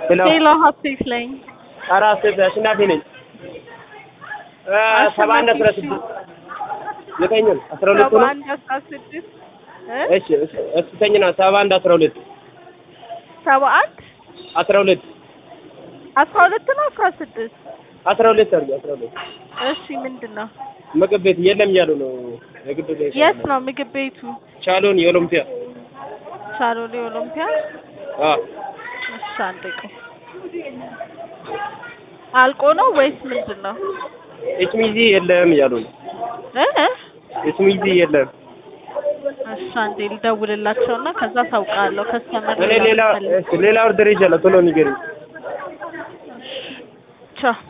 ሄሎ ሄሎ ሀሴት ነኝ። ኧረ ሀሴት አሸናፊ ነኝ። እ ሰባ አንድ አስራ ስድስት ዘጠኝ ነው አስራ ሁለት ሰባ ነው። አንድ አስራ ስድስት እ እሺ እስ- እስከኝ ነው ሰባ አንድ አስራ ሁለት ሰባ አንድ አስራ ሁለት አስራ ሁለት ነው አስራ ስድስት አስራ ሁለት አድርጊ አስራ ሁለት እሺ ምንድን ነው? ምግብ ቤት የለም እያሉ ነው። የግድ ቤት የት ነው ምግብ ቤቱ? ቻሎን የኦሎምፒያ ሻሎሌ ኦሎምፒያ። አ እሺ አንድ ቀን አልቆ ነው ወይስ ምንድን ነው? ኤችሚዚ የለም እያሉ ነው። እ እ? ኤችሚዚ የለም። እሺ አንዴ ልደውልላቸውና ከዛ ታውቃለሁ። ከስተመር እኔ ሌላ እሺ ሌላ ኦርደር ይዣለሁ ቶሎ ንገሪኝ። ቻው